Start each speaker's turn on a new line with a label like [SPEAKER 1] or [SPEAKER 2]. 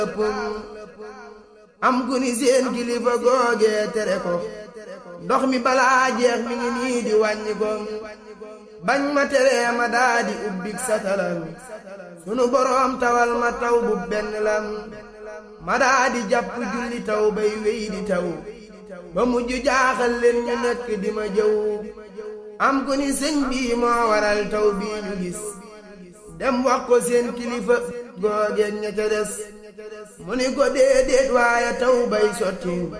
[SPEAKER 1] am ku ni seen kilifa googee tere ko ndox mi balaa jeex mi ngi nii di wàññi ko bañ ma teree ma daa di ubbik satalam sunu boroom tawal ma taw bu benn lam ma daa di jàpp julli taw bay wéy di taw ba mujj jaaxal leen ñu nekk di ma jëw am ku ni sëñ bii moo waral taw bii ñu gis dem wax ko seen kilifa googeen ña ca des mu ni ko déedéet waaye taw bay sotti